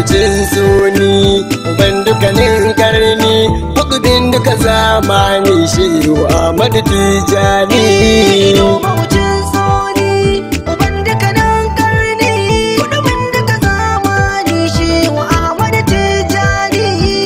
mawucin suni uban dukkanin karni hukudin duka zamani shehu Ahmadu Tijani Mawucin soni, uban dukkanin karni, kudumin duka zamani shehu Ahmadu Tijjani.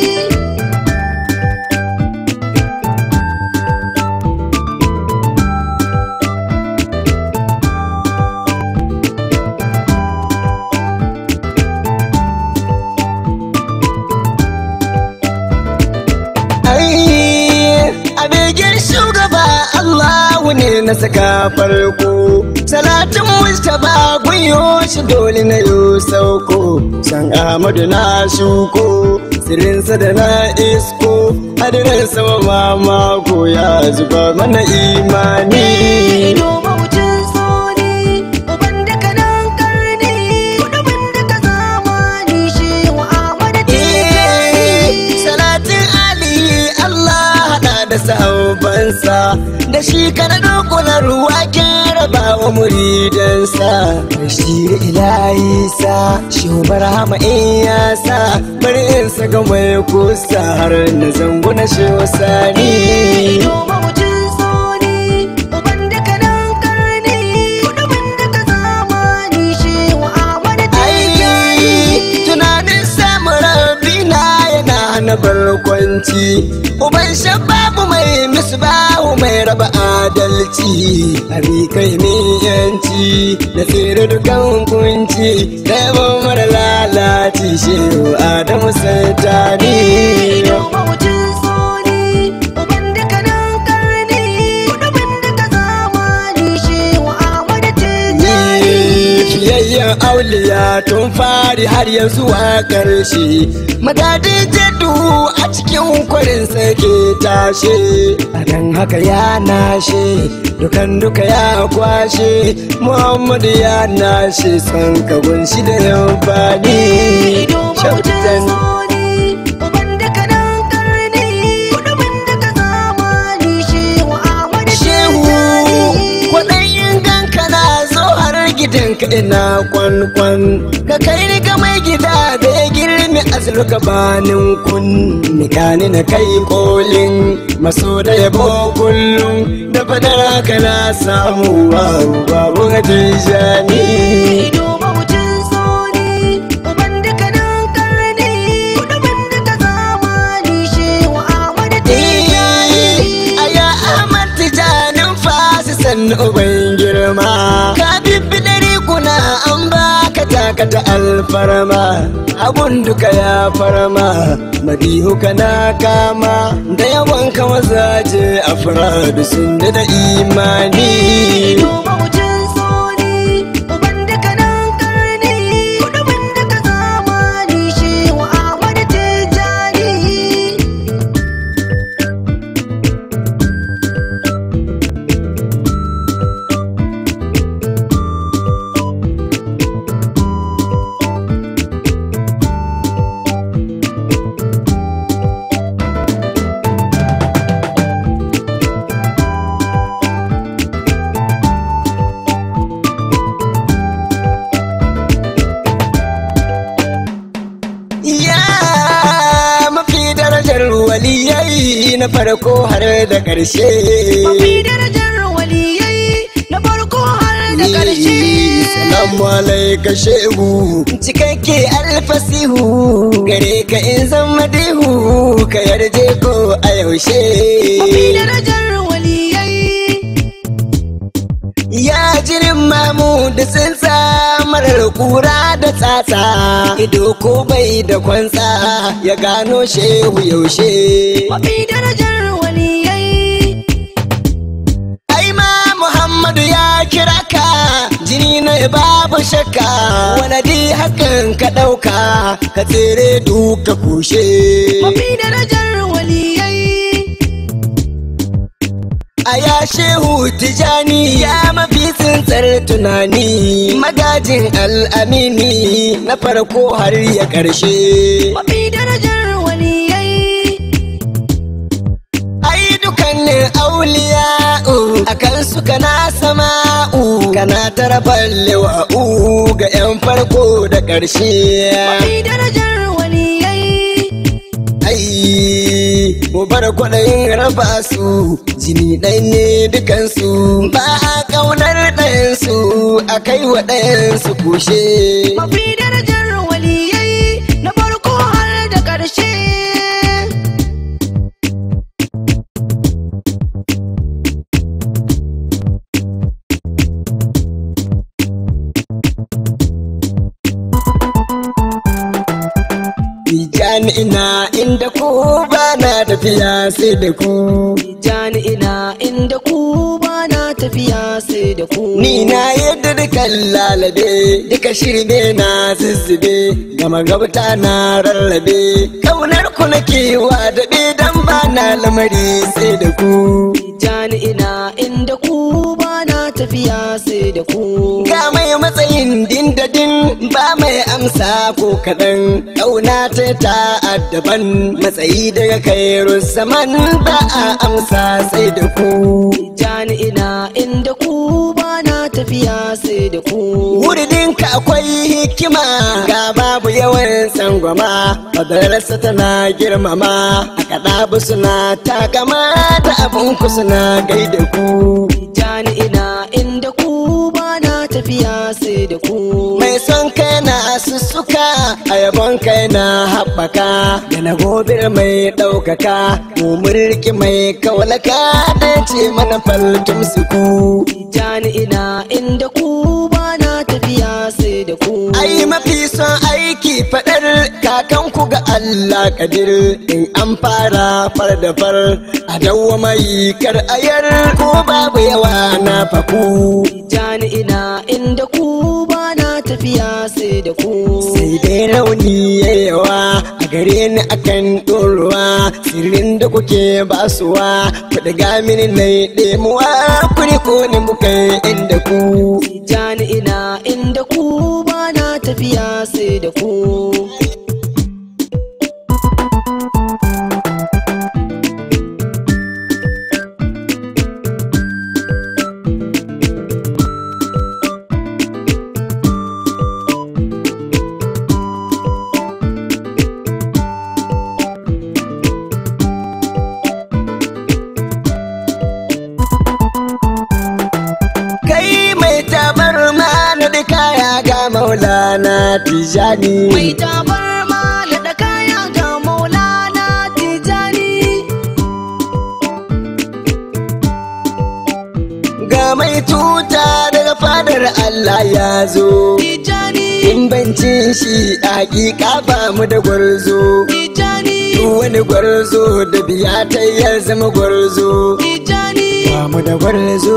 ai a begen shugaba Allahu ne na saka farko salatin mustapha gunyo shi dole na yo sauko san Ahmadu na shuko sirinsa da na isko hadirin sama mamako ya zuba mana imani Mawucin soni, uban dukkanin karni, kudumin duka zamani shehu Ahmadu Tijjani. Salatin Ali Allah hada da saubansa da shi kana dokuna ruwa ke raba wa muridansa shi da ilahi sa shi barhama in ya sa bari in saka mai kusa har na zango na shi sani Mawucin soni, uban dukkanin karni, kudumin duka zamani shehu Ahmadu Tijjani. Ai, tunanin samun rabina yana hana barkwanci uban shababu mai misbahu mai raba adalci abi kai ne yanci da tsere dukan kunci da yaban mara lalaci shehu adamu santani Mawucin soni, uban dukkanin karni, kudumin duka zamani shehu Ahmadu Tijjani. fiyayyen auliya tun fari har ya zuwa ƙarshe madadin jaddu a cikin kwarin sake tashe a dan haka ya nashe dukan duka ya kwashe muhammadu ya nashe son kagun shi da yamfani Mawucin soni, uban dukkanin karni, kudumin duka zamani shehu Ahmadu shehu Tijjani. kwaɗayin ganka na zo har gidanka ina kwankwan ka kai ni ga mai gida da ya girmi azluka banin kun nikani na kai kolin maso da yabo kullum da fadar haka na samu babu babu hatijani Mawucin soni, uban dukkanin karni, kudumin duka zamani shehu Ahmadu Tijjani. Aya Ahmad Tijanin fasi sannu uban girma Ka bibbi ɗari kuna an baka takata alfarma Abun duka ya farma Madihu kana kama Da yawan ka mazaje a faradu sun da da imani Mawucin soni, uban dukkanin karni, kudumin duka zamani shehu Ahmadu Tijjani. Ya mafi darajar waliyai na farko har da ƙarshe Mafi darajar waliyai na farko har da ƙarshe. Salamu alaika shehu cikakke alfasihu gare ka in zan madihu ka yarje ko a yaushe Mafi darajar waliyai. ya jirin mamu da tsinsa marar kura da tsatsa ido ko bai da kwantsa ya gano shehu yaushe Mafi darajar waliyai. ai ma muhammadu ya kira ka jini na babu shakka wani di hakan ka ɗauka ka tsere duka kushe Mafi darajar waliyai. a ya shehu tijani ya mafi tsintsar tunani magajin al'amini na farko har ya ƙarshe Mafi darajar waliyai. ai dukannin auliya a kan suka na sama'u ka kana tara ballewa ga 'yan farko da ƙarshe Mai darajar waliyai ai mu bar kwaɗayin raba su jini ɗai ne dukansu ba a ƙaunar ɗayansu a kai wa ɗayansu kushe Mafi darajar waliyai na farko har da ƙarshe Tijjani ina inda ku ba na tafiya sai da ku Jani ina inda ku ba na tafiya sai da ku Ni na yadda dukan lalabe duka shirme na zuzzube gama gabata na rarrabe kaunar ku nake wa daɗe dan ba na lamari sai da ku Jani ina inda ku ba na tafiya sai da ku ga mai matsayin dindadin ba mai amsa ko kaɗan ƙauna ta ta addaban matsayi daga kairu zaman ba a amsa sai da ku Jani ina inda ku ba na tafiya sai da ku Wuridinka akwai hikima ga babu yawan tsangwama madarasa tana girmama a kaɗa suna takama da abinku suna gaida ku Jani ina inda ku ba na tafiya sai da ku mai son kai na sussuka a yabon kai na haɓaka da na gobir mai ɗaukaka mu mulki mai kawalaka da ce mana faltum suku Jani ina inda ku ba na tafiya sai da ku ai mafi son aiki faɗar kakanku ga Allah kadir in an fara far da far a dawwa mai kar ayar ko babu yawa na faku Jani ina inda ku ba na tafiya sai da ku sai dai rauni ya yawa a gare ni akan ɗoruwa sirrin da kuke basuwa kuɗi mini na ɗemuwa kuri ko ni muka inda ku Jani ina inda ku ba na tafiya sai da ku kai mai tabar ma na da kaya ga maulana tijani Mai tabar mala da kaya ga maulana tijani ga mai tuta daga fadar Allah ya zo Tijani in bancin shi a hakika ba mu da gwarzo Tijani Duk wani gwarzo da biya ta ya zama gwarzo Tijani ba mu da gwarzo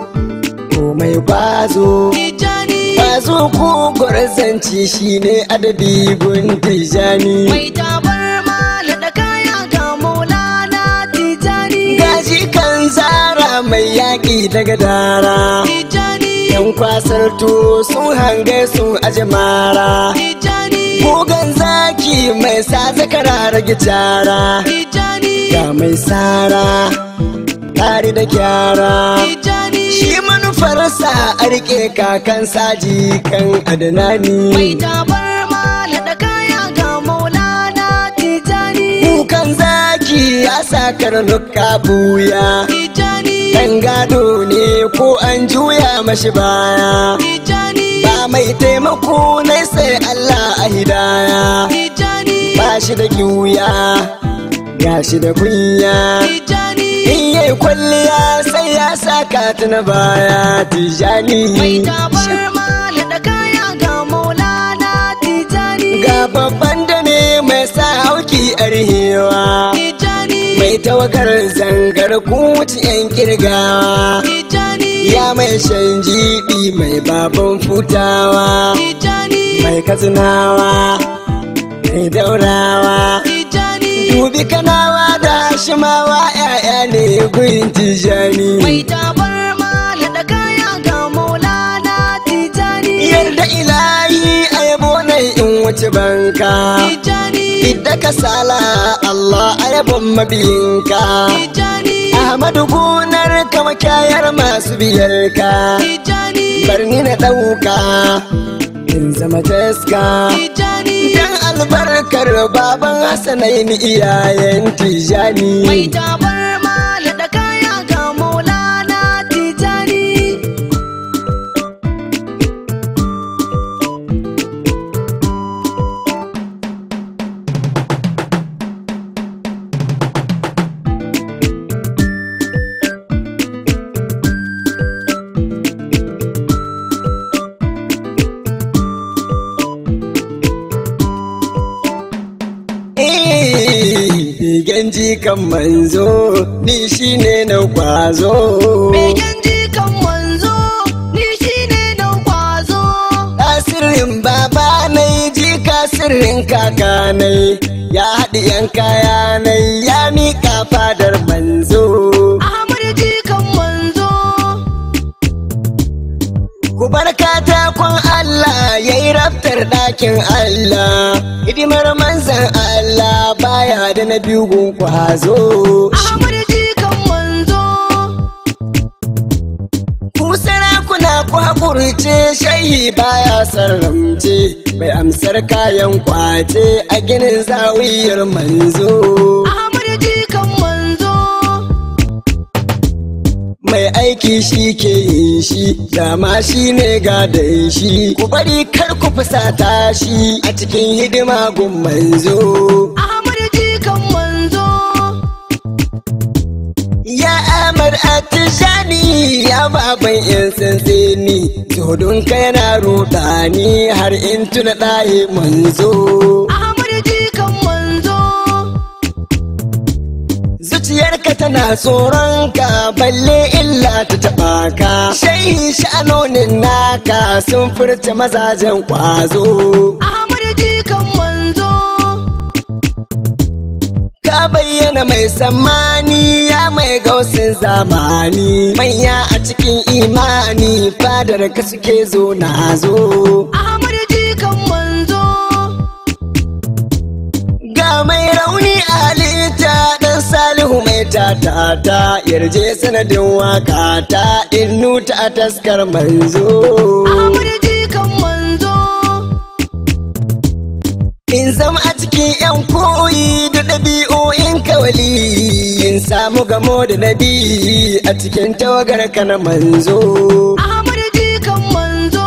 ko mai bazo Tijani bazo ko gwarzanci shine adabi gun tijani Mai tabar mala da kaya ga maulana tijani gaji kan zara mai yaƙi daga dara Tijani yan kwasar to sun hange sun aje mara Tijani Gogon zaki mai sa zakara rage cara Tijani ga mai sara tare da gyara Tijani shi manufarsa a rike kakan saji kan Mai adinani tabar mala da kaya ga maulana tijani kukan zaki ya sa karnuka buya Tijani ɗan gado ne ko an juya mashi baya Tijani ba mai taimako na sai Allah a hidaya Tijani ba shi da kiwuya ga shi da kunya Tijani in yayi kwalliya sai ya saka ta na baya tijani Mai tabar mala da kaya ga maulana tijani ga babban da ne mai sa hauki a rihewa Tijani mai tawagar zangar kuci yan kirgawa Tijani ya mai shan jibi mai baban futawa Tijani mai katsinawa mai daurawa Tijani dubi kanawa da shimawa ya'ya ne gun tijani Mai tabar mala da kaya ga maulana tijani yarda ilahi a yabo na in wuce banka Tijani idda ka sala Allah a yabon mabiyinka Tijani Ahmadu gunar ka makayar masu biyarka Tijani barni na ɗauka in zama taska Tijani dan albarkar baban Hassanai ni iyayen Tijani mai tabar mala da kaya ga maulana Tijani Bigen jikan manzo ni shine na kwazo Begen jikan wanzo ni shine na kwazo Asirin baba nai jika sirrin kaka nai ya haɗi yan kaya nai ya miƙa fadar manzo Ahmad jikan wanzo Ku bar katakon Allah ya yi raftar ɗakin Allah hidimar manzan Allah baya da na biyu gun kwazo Ahmad jikan wanzo Ku sarakuna ku haƙurce shayi baya sarramce mai amsar kayan kwace a ginin zawiyar manzo. Ahmad jikan wanzo Mai aiki shi ke yin shi, dama shi ne gadon shi, ku bari kar ku fusata shi a cikin hidima gun manzo. Ahmad jikan wanzo Ya Ahmad Atijani ya baban yan sansani, zodon ka yana rudani har in tuna ɗaye manzo. Ahmad jikan wanzo Zuciyarka tana tsoron ka balle illa ta taɓa ka. Shehi sha'anonin naka sun furta mazajen kwazo. Ahmad jikan wanzo Ka bayyana mai sammani ya mai gausin zamani. Manya a cikin imani fadar ka suke zo na zo. Ahmad jikan wanzo Ga mai rauni a halitta dan salihu mai tatata yarje sanadin wakata in nuta a taskar manzo. Ahmad jikan wanzo In zama a cikin 'yan koyi da ɗabi'o'in kawali in samu gamo da nabi a cikin tawagar ka na manzo. Ahmad jikan wanzo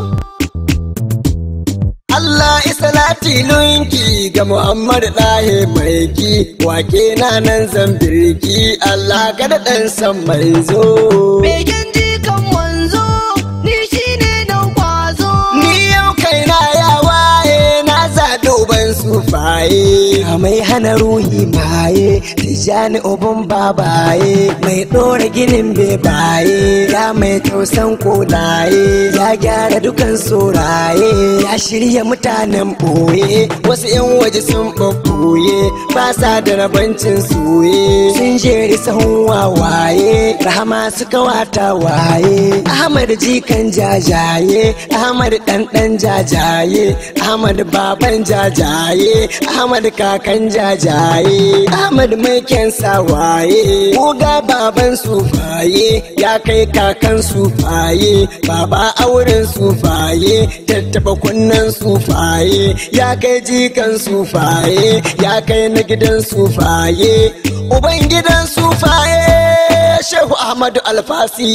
Allah isalati lunki ga Muhammad ɗahe maiki wake na nan zambirki Allah kada ɗan san manzo. Begen jikan wanzo ni shine na kwazo Ni yau kaina ya waye na zaɗi uban sufaye. Mai hana ruhi maye, tijani uban babaye, mai ɗora ginin bebaye, ya mai tausan kolaye, ya gyara dukan soraye, ya shirya mutanen ɓoye, wasu 'yan waje sun ɓaɓɓoye, ba sa da rabancin soye, sun jeri sahun wawaye, rahama suka wata waye, Ahmad jikan jajaye, Ahmad ɗanɗan jajaye, Ahmad baban jajaye, Ahmad kakan jajaye, Ahmad mai kyan sawaye, Oga baban sufaye, ya kai kakan sufaye, baba auren sufaye, tattaba kunnen sufaye, ya kai jikan sufaye, ya kai na gidan sufaye, uban gidan sufaye. Shehu Ahmadu Alfasi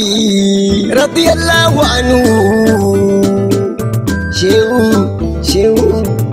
radiyallahu anhu Shehu Shehu